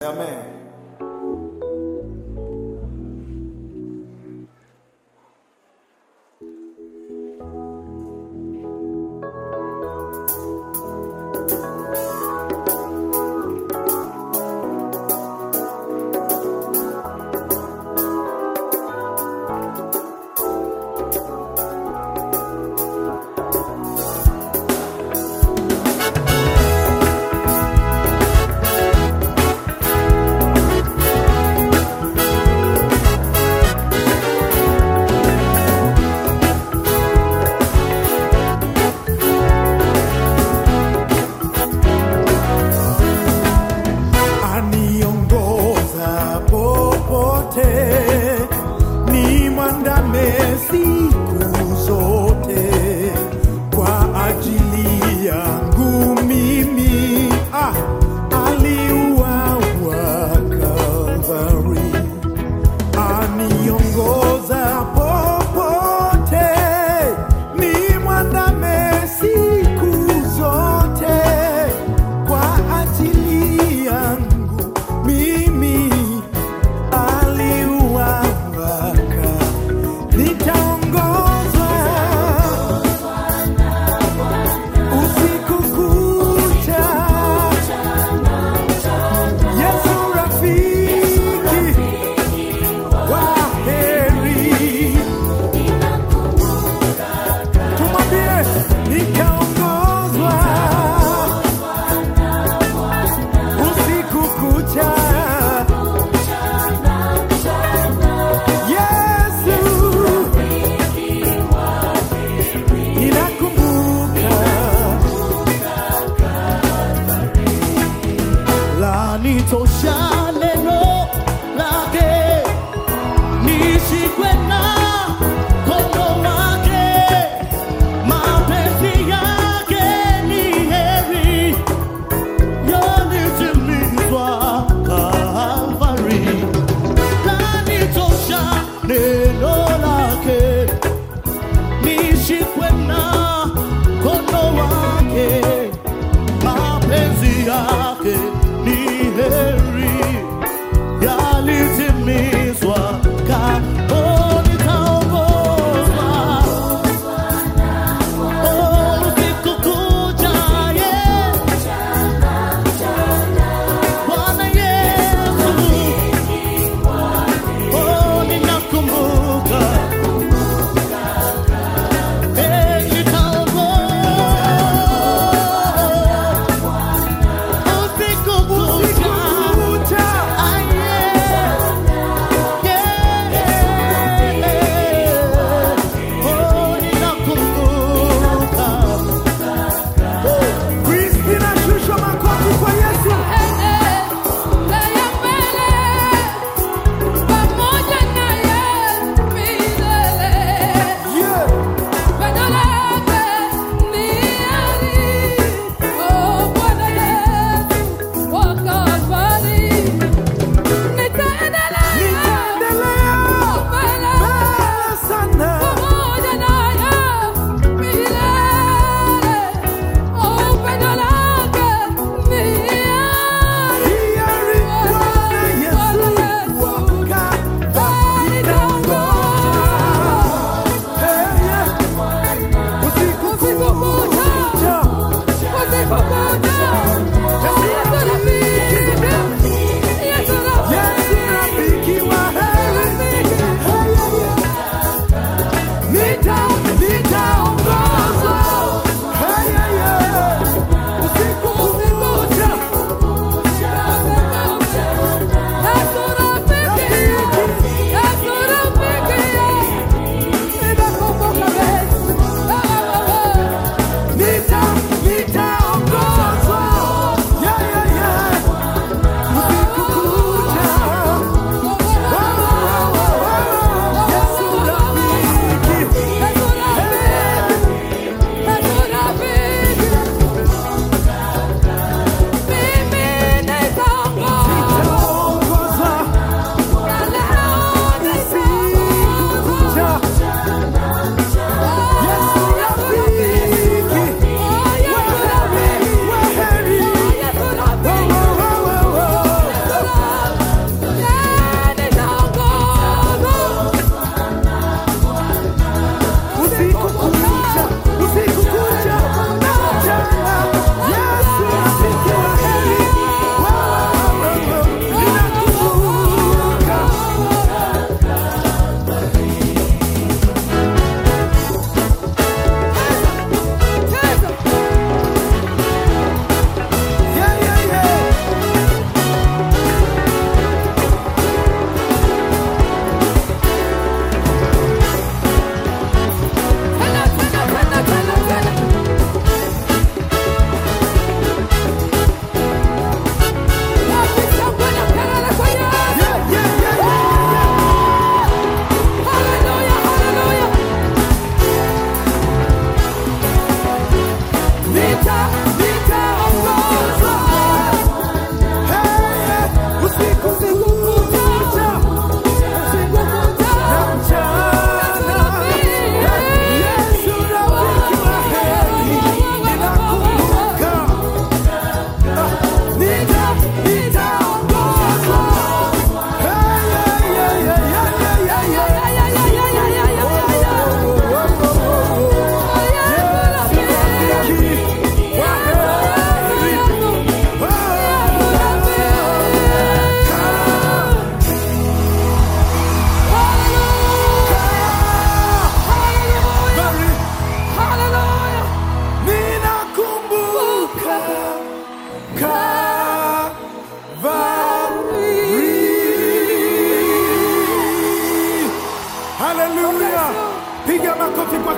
Amen. aniongoza popote, ni mwandame siku zote kwa ajili yangu mimi. Ah, aliuawa Kalvari, aniongoza popote, ni mwandame siku zote kwa ajili yangu mimi aliuawaka nitaongozwa usiku kucha yesu rafiki wa heri tumwambie nikaongozwa usiku kucha Yesu ninakumbuka lanitosha neno lake nishikwe na mkono wake mapenzi yake ni heri yalitimizwa Kalvari lanitosha neno lake nishikwe na mkono wake mapenzi yake ni heri yalitimizwa Kalvari.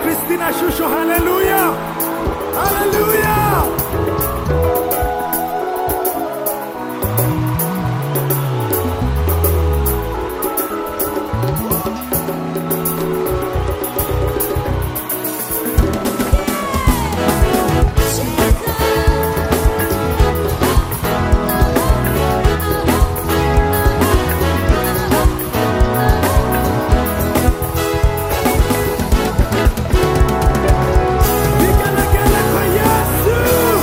Christina Shusho, haleluya, haleluya. Vigelegele kwa Yesu.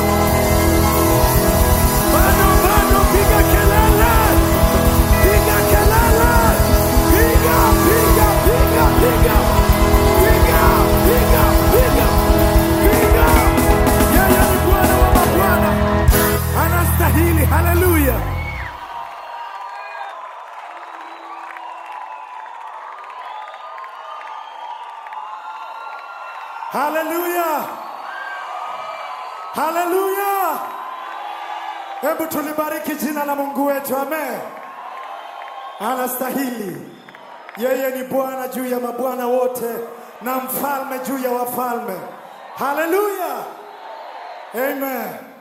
Bado, bado, piga kelele. Piga kelele. Piga, piga, piga, piga. Piga, piga, piga. Piga. Yeye ni Bwana wa mabwana. Anastahili. Haleluya. Haleluya. Haleluya. Hebu tulibariki jina la Mungu wetu. Amen. Anastahili. Yeye ni Bwana juu ya mabwana wote na mfalme juu ya wafalme. Haleluya. Amen.